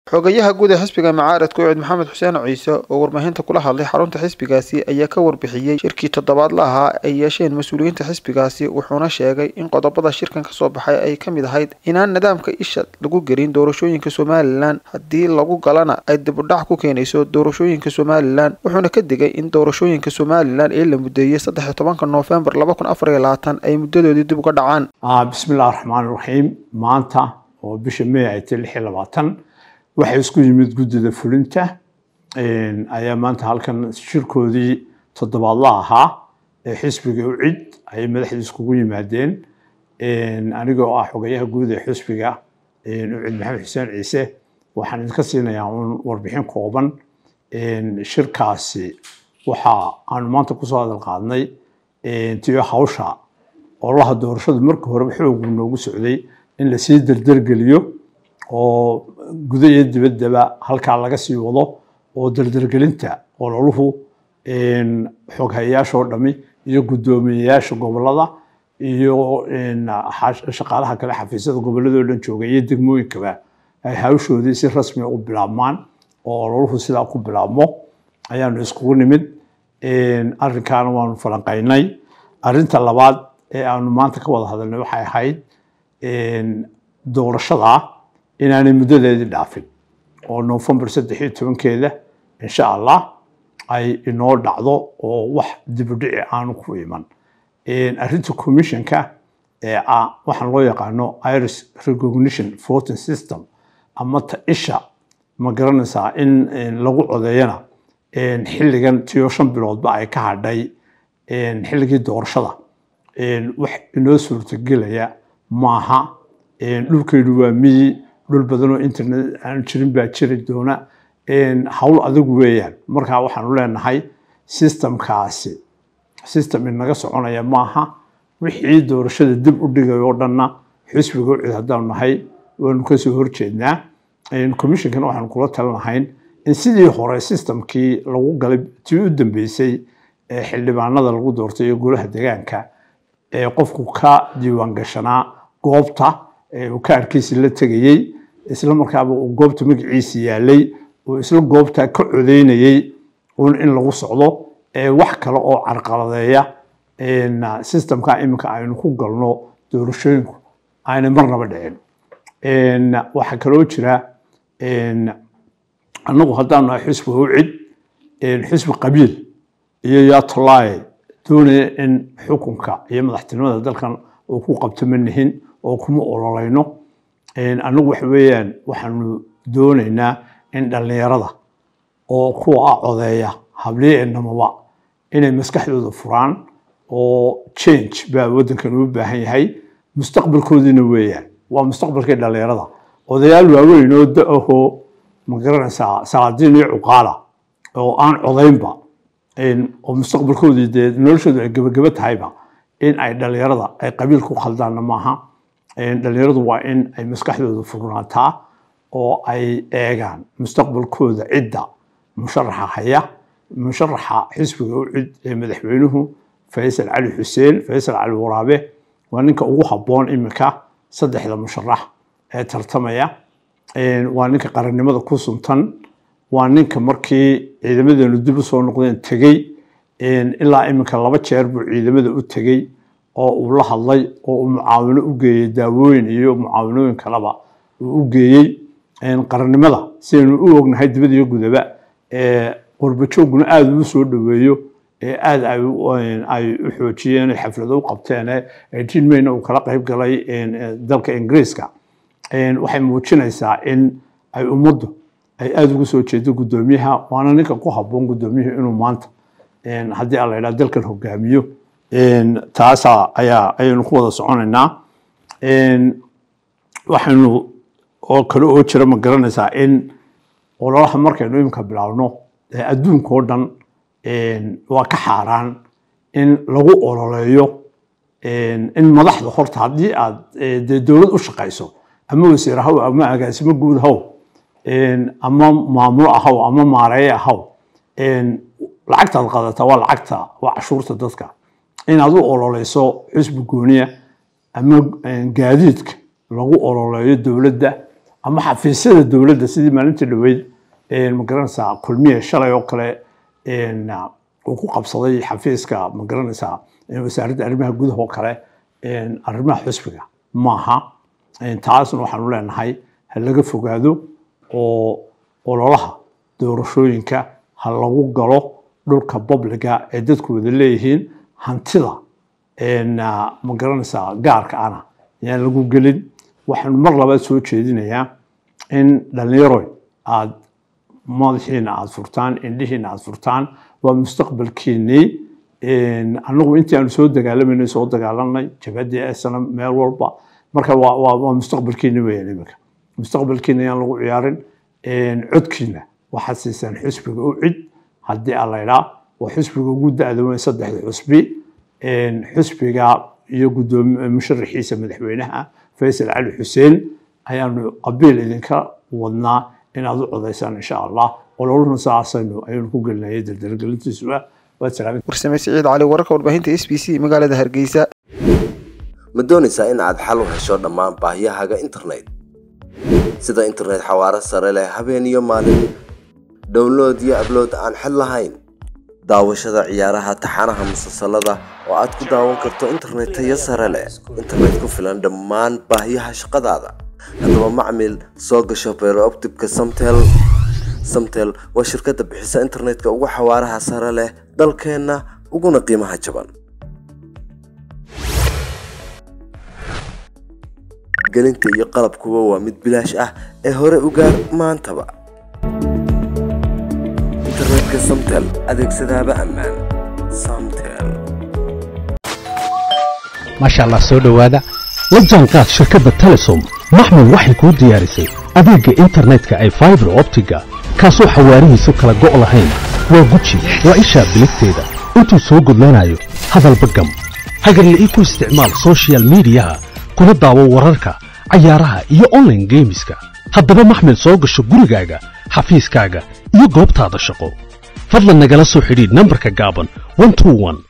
xogayaha guud ee xisbiga macaaradka ucid maxamed xuseen ciise oo warbaahinta kula hadlay xarunta xisbigaasi ayaa ka warbixiyey shirkii toddobaadla ahaa ay yeesheen mas-uuliyiinta xisbigaasi wuxuuna sheegay in qodobada shirkan kasoo baxay ay ka mid ahayd inaan nidaamka isha lagu gelin doorashooyinka somalilan haddii lagu galana ay dibudhac ku keenayso doorashooyinka somalilan wuxuuna ka digay in doorashooyinka somalilan ee la mudeeyey saddex tobanka noofembar laba kun afar iyo labaatan ay muddadoodii dib uga dhacaan bismillahi raxmaan raxiim maanta oo bisha may ay tahay lix iyo labaatan waxay isku yimid guddida fulinta ayaa maanta halkan shirkoodii toddobaadla ahaa ee xisbiga ucid ayay madaxdii iskugu yimaadeen anigoo ah xogayaha guud ee xisbiga ucid maxamed xuseen ciise waxaan idinka siinayaa un warbixin kooban shirkaasi waxa aanu maanta kusoo hadal qaadnay tiyo hawsha ololaha doorashadu marka horeba xoogu noogu socday in lasii derdergeliyo oo guda iyo dibaddaba halkaa laga sii wado oo derdergelinta ololuhu xoghayayaashoo dhami iyo guddoomiyeyaasha gobolada iyo shaqaalaha kale xafiisyada gobolladoo dhan jooga iyo degmooyinkaba ay hawshoodii si rasmi u bilaabmaan oo ololuhu sidaa ku bilaabmo ayaanu iskugu nimid arrinkaana waanu falanqaynay arrinta labaad ee aanu maanta ka wada hadalnay waxay ahayd doorashada inaanay muddadeedii dhaafin oo novembar saddex iyo tobankeeda insha allah ay inoo dhacdo oo wax dibudhici aanu ku iman arrinta commissionka ee ah waxaan loo yaqaano iris recognition voting system ama ta isha ma garanaysaa in lagu codeeyana xilligan tiyo shan biloodba ay ka hadhay xilligii doorashada wax inoo suurtagelaya maaha dhulkaydu waa miyi dhul badanoo internet aan jirin baa jiri doona hawl adigu weeyaan markaa waxaanu leenahay systemkaasi system inaga soconaya maaha wixii doorashada dib u dhigay oo dhanna xisbiga ucid haddaanu nahay waanu kasoo horjeednaa commissionkana waxaanu kula talinahayn in sidii hore systemkii lagu galay tii u dambeysay ee xildhibaanada lagu doortay iyo golaha degaanka ee qofku ka diiwaan gashanaa goobta uu kaarkiisi la tegayey isla markaaba uu goobta magaciisi yaalay uu isla goobta ka codeynayey un in lagu socdo wax kale oo carqaladeeya systemka iminka aynu ku galno doorashooyinku aanay marnaba dhicin waxaa kaloo jira annagu haddaanu nahay xisbi ucid xisbi qabiil iyo yatolaaye doonaya in xukunka iyo madaxtinimada dalkan uu ku qabto ma nihin oo kuma ololayno annagu waxa weeyaan waxaanu doonaynaa in dhallinyarada oo kuwa ah codeeya habliye enamaba inay maskaxdooda furaan oo change baa waddankan u baahan yahay mustaqbalkoodiina weeyaan waa mustaqbalkii dhallinyarada odayaal waaweyn oo da-ahoo ma garanaysaa salaadiin iyo cuqaala oo aan codaynba oo mustaqbalkoodii dee noloshoodu ay gebageba tahayba in ay dhallinyarada ay qabiil ku khaldaanna maaha dhallinyaradu waa in ay maskaxdooda furnaataa oo ay eegaan mustaqbalkooda cidda musharaxa haya musharaxa xisbiga u cid ee madaxweynuhu faysal cali xuseen faysal cali waraabe waa ninka ugu habboon iminka saddexda musharax ee tartamaya waa ninka qarannimada ku suntan waa ninka markii ciidamadeenu dib u soo noqdeen tegey ilaa iminka laba jeer buu ciidamada u tegey oo uu la hadlay oo uu mucaawino u geeyey daawooyin iyo mucaawinooyin kaleba uu u geeyey qarannimada sidaynu u ognahay dibad iyo gudaba qurbajooguna aada uu soo dhoweeyo ee aada ay u xoojiyeen xaflado u qabteen jin mayna uu kala qayb galay dalka ingiriiska waxay muujinaysaa in ay ummaddu ay aada ugu soo jeedo guddoomiyaha waana ninka ku habboon guddoomiyuhu inuu maanta haddii aan la yidhaha dalkan hogaamiyo taasa ayaa ayaynu ku wada soconaynaa waxaynu oo kale oo jira ma garanaysaa in ololaha markaynu iminka bilaabno adduunka oo dhan waa ka xaaraan in lagu ololeeyo in madaxda horta haddii aad dee dowlad u shaqayso ama wasiir ahaw ama agaasimo guud ahaw ama maamulo ahaw ama maareeye ahaw lacagtaad qaadataa waa lacagta waa cashuurta dadka inaad u ololeyso xusbi gooniya ama gaadiidka lagu ololeeyo dowladda ama xafiisyada dowladda sidii maalinta dhoweyd magaranaysaa kulmiye shalay oo kale uu ku qabsaday xafiiska magaranaysaa wasaaradda arrimaha gudaha oo kale arrimaha xusbiga maaha taasna waxaanu leenahay ha laga fogaado oo ololaha doorashooyinka ha lagu galo dhulka publiga ee dadku wada leeyihiin hantida ma garanaysaa gaarka ana yaan lagu gelin waxaanu mar labaad soo jeedinayaa in dhallinyaroy aad madaxiina aad furtaan indhihiina aad furtaan waa mustaqbalkiinii anagu intii aanu soo dagaalamayna soo dagaalanay jabhadii esana meel walba marka waa mustaqbalkiina weeyaan iminka mustaqbalkiina yaan lagu ciyaarin codkiina waxaad siisaan xusbiga u cid haddii aan laydhaa waa xusbiga ugu da-da weyn saddexda xusbi xusbiga iyo gudoomi musharaxiisa madaxweynaha faysal cali xuseen ayaanu abiil idinka wadnaa inaad u codaysaan insha allah ololuna saasaynu ayaynu ku gelinayay daldalgelintiisuba waad salaamin warsame siciid cali wararka warbaahinta s b c magaalada hargeysa ma doonaysaa in aad xal u hesho dhammaan baahiyahaaga internet sida internet xawaaro sare leh habeen iyo maalin download iyo ablood aan xid lahayn daawashada ciyaaraha taxanaha musalsalada oo aad ku daawan karto internet tayo sare leh internet ku filan dhammaan baahiyaha shaqadaada haddaba macmil soo gasho beerooptibka samtel samtel waa shirkadda bixisa internetka ugu xawaaraha sare leh dalkeenna uguna qiimaha jaban gelinta iyo qalabkuba waa mid bilaash ah ee hore u gaar maantaba internetka samtel adeegsadaaba ammaan samtel maasha allah soo dhowaada la jaanqaad shirkadda telesom maxmed waxay kuu diyaarisay adeegga internetka ay faibar optiga kaasoo xawaarihiisu kala go' lahayn waa guji waa ishaa biligteeda intuu soo gudlanayo hadalba gam hagarla'ii ku isticmaal sochial midiyaha kuna daawo wararka cayaaraha iyo onlaine geemiska haddaba maxmed soo gasho gurigaaga xafiiskaaga iyo goobtaada shaqo fadlan nagala soo xidhiidh nambarka gaaban